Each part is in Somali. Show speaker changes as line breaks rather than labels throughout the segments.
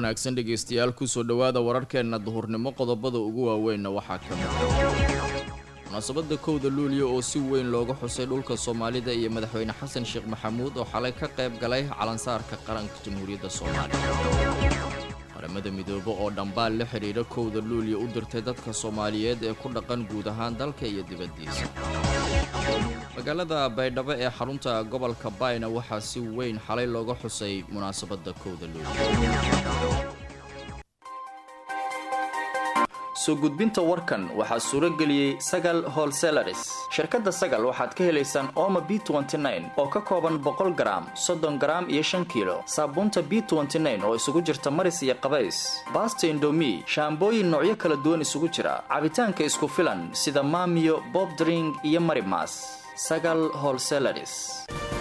wanaagsan dhegaystayaal kusoo dhowaada wararkeenna duhurnimo qodobada ugu waaweynna waxaa ka mid munaasabadda kowda luuliya oo si weyn looga xusay dhulka soomaalida iyo madaxweyne xasan sheekh maxamuud oo xalay ka qayb galay calansaarka qaranka jamhuuriyadda soomaaliya qaramada midoobe oo dhambaal la xidhiidha kowda luuliya u dirtay dadka soomaaliyeed ee ku dhaqan guud ahaan dalka iyo dibaddiisa magaalada baydhabo ee xarunta gobolka bayna waxaa si weyn xalay looga xusay munaasabadda kowda luuliya
soo gudbinta warkan waxaa suuro geliyey sagal holselaris shirkadda sagal waxaad ka helaysaan ooma b oo ka kooban boqol garaam soddon garaam iyo shan kiilo saabuunta b oo isugu jirta maris iyo qabays baasta indomi shaambooyin noocyo kala duwan isugu jira cabitaanka isku filan sida maamiyo bobdring iyo marimas sagal holselaris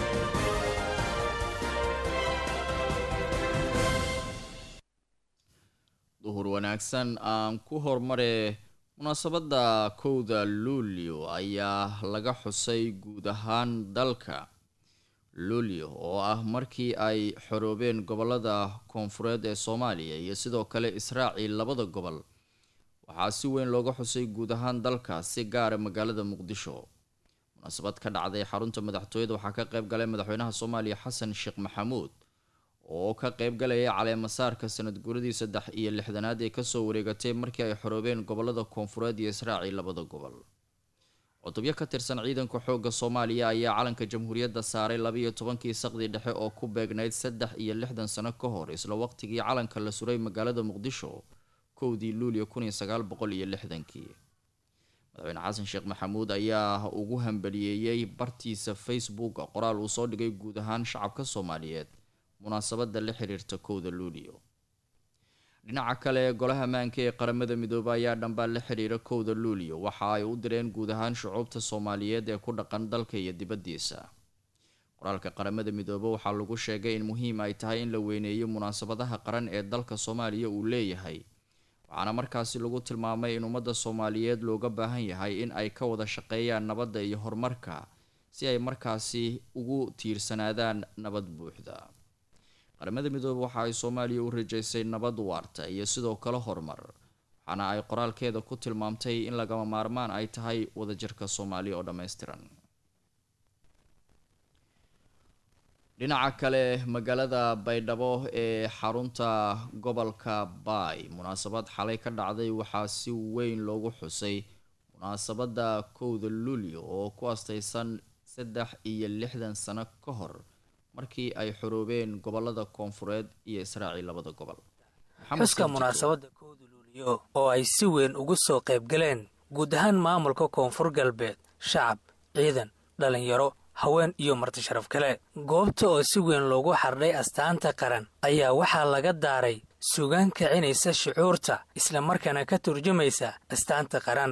duhur wanaagsan aan ku hormare munaasabadda kowda luulyo ayaa laga xusay guud ahaan dalka luulyo oo ah markii ay xoroobeen gobolada koonfureed ee soomaaliya iyo sidoo kale israaci labada gobol waxaa si weyn looga xusay guud ahaan dalka si gaara magaalada muqdisho munaasabad ka dhacday xarunta madaxtooyada waxaa ka qayb galay madaxweynaha soomaaliya xasan sheekh maxamuud oo ka qayb galaya caleemasaarka sanad guuradii saddex iyo lixdanaad ee kasoo wareegatay markii ay xoroobeen gobolada koonfureed iyo israaci labada gobol cutubyo ka tirsan ciidanka xoogga soomaaliya ayaa calanka jamhuuriyadda saaray labaiyo tobankii saqdi dhexe oo ku beegnayd saddex iyo lixdan sano ka hor isla waqtigii calanka la suray magaalada muqdisho kowdii luuliyo kun iyo sagaal boqol iyo lixdankii madaxweyne xasan sheekh maxamuud ayaa ugu hambaliyeeyey bartiisa facebook qoraal uu soo dhigay guud ahaan shacabka soomaaliyeed munaasabada la xiriirta kowda luuliyo dhinaca kale golaha maanka ee qaramada midoobe ayaa dhambaal la xiriira kowda luuliyo waxa ay u direen guud ahaan shucuubta soomaaliyeed ee ku dhaqan dalka iyo dibaddiisa qoraalka qaramada midoobe waxaa lagu sheegay in muhiim ay tahay in la weyneeyo munaasabadaha qaran ee dalka soomaaliya uu leeyahay waxaana markaasi lagu tilmaamay in ummadda soomaaliyeed looga baahan yahay in ay ka wada shaqeeyaan nabadda iyo horumarka si ay markaasi ugu tiirsanaadaan nabad buuxda qaramada midoobe waxa ay soomaaliya u rajaysay nabad waarta iyo sidoo kale horumar waxaana ay qoraalkeeda ku tilmaamtay in lagama maarmaan ay tahay wadajirka soomaaliya oo dhammaystiran dhinaca kale magaalada baydhabo ee xarunta gobolka baay munaasabad xalay ka dhacday waxaa si weyn loogu xusay munaasabadda kowda luulyo oo ku astaysan saddex iyo lixdan sano ka hor markii ay xoroobeen gobolada koonfureed iyo israaci labada gobol
xuska munaasabadda kowda luuliyo oo ay si weyn ugu soo qayb galeen guud ahaan maamulka koonfur galbeed shacab ciidan dhallinyaro haween iyo marti sharaf kale goobta oo si weyn loogu xardhay astaanta qaran ayaa waxaa laga daaray sugaan kicinaysa shucuurta islamarkaana ka turjumaysa astaanta qaran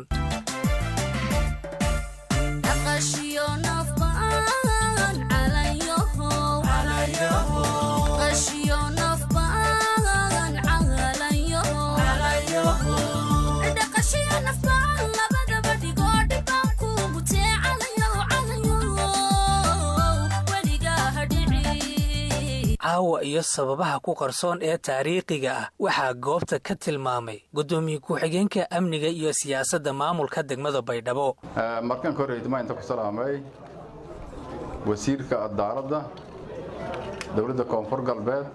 caawa iyo sababaha ku qarsoon ee taariikhiga ah waxaa goobta ka tilmaamay guddoomiye ku-xigeenka amniga iyo siyaasadda maamulka degmada baydhabo
markaan ka horreydma inta ku salaamay wasiirka cadaaladda dowladda koonfur galbeed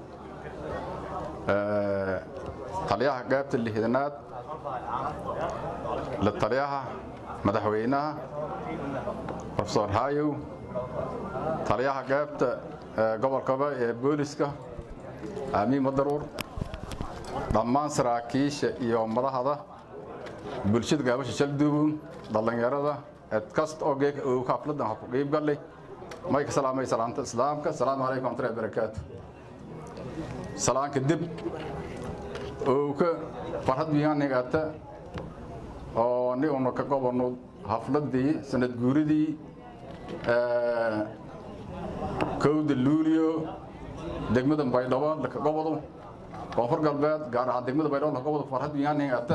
taliyaha qaybta lixdanaad la taliyaha madaxweynaha rofesor hayow taliyaha qaybta gobolkaba ee booliska aamiin madaruur dhammaan saraakiisha iyo madaxda bulshada gaabasha shalduubun dhallinyarada cid kasta oo geeka uu xafladan ha ku qiib gallay mayka salaamay salaamta islaamka asalaamu calaykum waraxmatullahi barakaatu salaanka dib uu ka farhad miyaanigata oo ni una ka gobolno xafladii sanad guuridii kowda luuliyo degmada baydhabo laka gobodo koonfur galbeed gaar ahaan degmada baydhabo laka gobodo farhad miyaanigata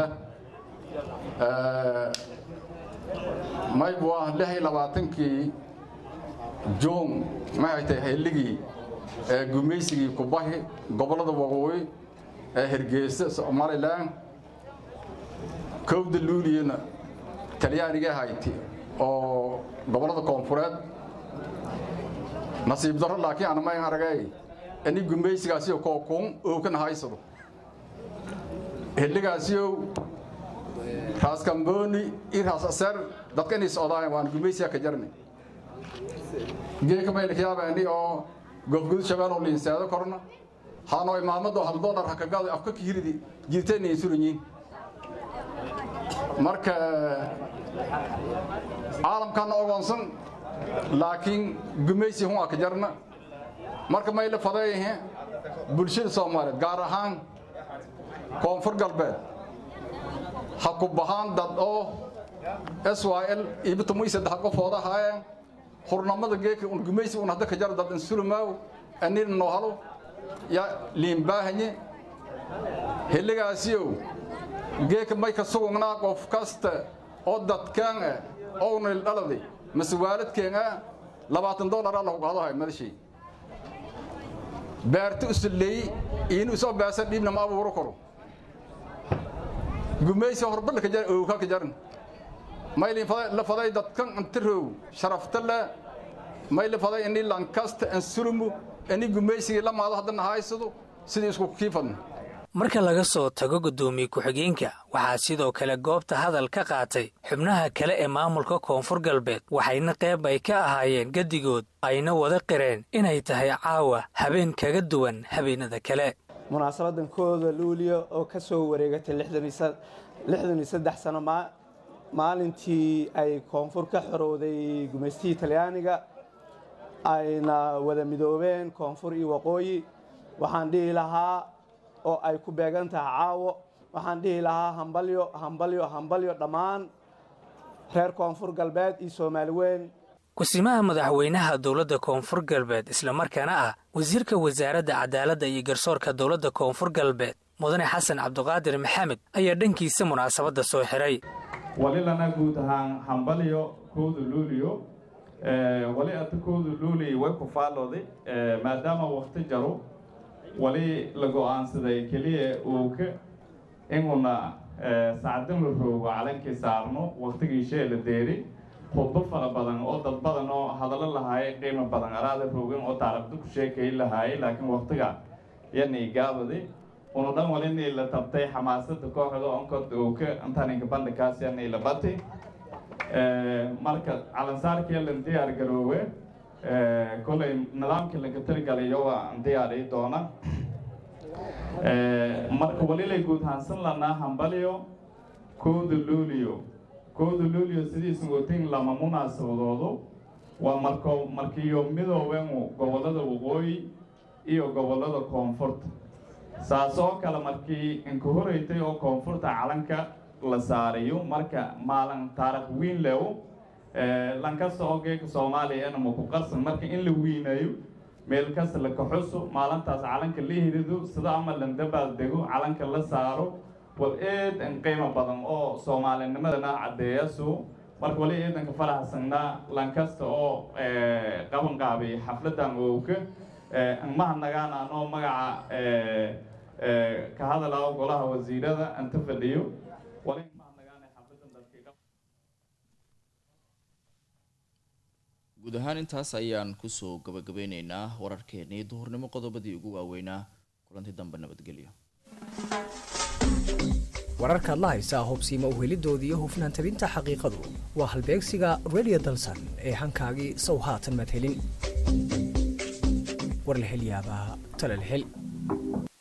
mayb waa lix iyo labaatankii juun maxay tahay xilligii ee gumaysigii kubahi gobollada waqooyi ee hergeysa somalilan kowda luuliyana talyaaniga hayti oo gobollada koonfureed nasiib darro laakiin anamay aragay ini gumaysigaasiyo kookuun ookana haysado xilligaasiyow raas kambooni iyo raas aseer dadka inay socdaayan waan gumaysiga ka jarni geeka mayna kayaabaani oo gofgudud shabeeloo liinseedo korna haanoo imaamado hal doolar hakagaado afka kahiridi jirtayna ay suranyiin marka caalamkana ogoonsan laakiin gumaysi hun ka jarna marka mayla fadeeyahe bulshada soomaaliyeed gaar ahaan koonfur galbeed ha ku bahaan dad oo s y l ibitamuy saddex qofooda haayeen hurnamada geeka un gumaysi un hadda ka jara dad insulumaaw anina noo halo ya liinbaahanye xilligaasiyow geeka may ka sugugnaa qof kasta oo dadkaan ah ownayl dhaladi mase waaladkeen ah labaatan doolar alla hugahadahay madashay beerta u salleeyey iinu isoo beesa dhiibna ma abuuro karo gumaysi horbadla ka jar owka ka jaran maylin la faday dadkan antarow sharafta le mayla faday ini lankasta ansurumu ini gumaysigii la maado haddana haysado sidii isku kiifadna
marka laga soo tago guddoomiye ku-xigeenka waxaa sidoo kale goobta hadal ka qaatay xubnaha kale ee maamulka koonfur galbeed waxayna qayb ay ka ahaayeen gedigood ayna wada qireen inay tahay caawa habeen kaga duwan habeenada kale
munaasabadan kooda luuliya oo ka soo wareegatay lixdan iyo saddex sano maalintii ay koonfur ka xorowday gumaystihii talyaaniga ayna wada midoobeen koonfur iyo waqooyi waxaan dhihi lahaa oo ay ku beegan tahay caawo waxaan dhihi lahaa hambalyo hambalyo hambalyo dhammaan reer koonfur galbeed iyo soomaali weyn
ku-simaha madaxweynaha dowladda koonfur galbeed islamarkaana ah wasiirka wasaaradda cadaaladda iyo garsoorka dowladda koonfur galbeed mudane xasan cabduqaadir maxamed ayaa dhankiisa munaasabadda soo xiray
walilana guud ahaan hambalyo kooda luuliyo wali ata kooda luuliyo way ku faallooday maadaama wakti jaro wali la go'aansaday keliya uuka inuna saacadin la roogo calankii saarno waktigii shee la deeri khudbo fara badan oo dad badan oo hadallo lahaayay qiimo badan araada roogan oo taarabda ku sheekay lahaayay laakiin waktiga yanay gaabaday una dhan walinay la tabtay xamaasada kooxda onkod uuka intaninka bandhikaas yanay la batay marka calansaarkii lan diyaar garoowe kolay nidaamkii laga talgalayo waa diyaari doona marka walilay guud haansan lanaa hambalyo kooda luuliyo kooda luuliyo sidiisan watin lama munaasabadoodo waa marko markiyo midooben gobollada waqooyi iyo gobollada koonfurta saas oo kale markii inka horeytay oo koonfurta calanka la saarayo marka maalin taarikh wiin leewo lankasta oo geeka soomaaliya ma ku qarsan marka in la wiinayo meel kasta la kaxuso maalintaas calanka la hirido sida ama landabaal dego calanka la saaro wal eed in qiimo badan oo soomaalinimadana caddeeyaso marka wali eedanka faraxsanaa lankasta oo qaban qaabay xafladan owka mahadnagaan anoo magaca ka hadalaa golaha wasiirada inta fadhiyo
guud ahaan intaas ayaan kusoo gabagabeyneynaa wararkeennii duhurnimo qodobadii ugu waaweynaa kulanti dambe nabadgelyo
wararkaad la haysaa hubsiima uhelidooda iyo hufnaan tabinta xaqiiqadu waa halbeegsiga redio dalsan ee hankaagii sow haatan madhelin war la hel yaabaa talal hel